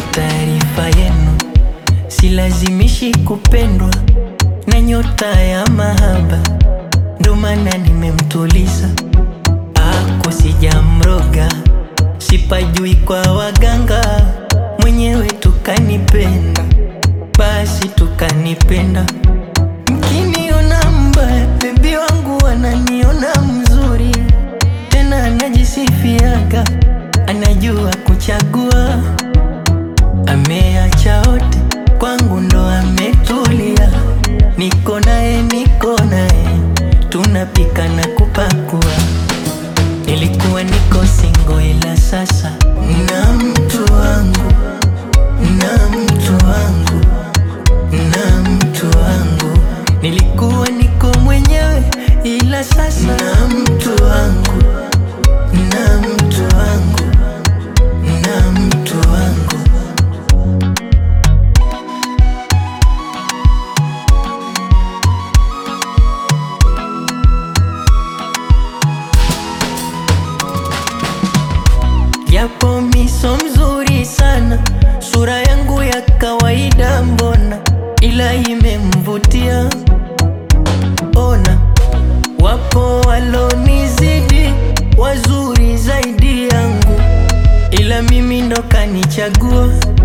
taarifa yenu, silazimishi kupendwa na nyota ya mahaba, ndo maana nimemtuliza. Ako sijamroga, sipajui kwa waganga, mwenyewe tukanipenda, basi tukanipenda. Mkiniona mbaya, bebi wangu ananiona mzuri, tena anajisifiaga, anajua kuchagua. Ameacha wote kwangu, ndo ametulia. Niko naye, niko naye, tunapika na kupakua. Nilikuwa niko singo, ila sasa na mtu wangu, na mtu wangu, na mtu wangu. Nilikuwa niko mwenyewe, ila sasa na mtu wangu, na mtu wangu, na mtu wangu. Japo miso mzuri sana, sura yangu ya kawaida mbona, ila imemvutia. Ona, wapo walonizidi wazuri zaidi yangu, ila mimi ndo kanichagua.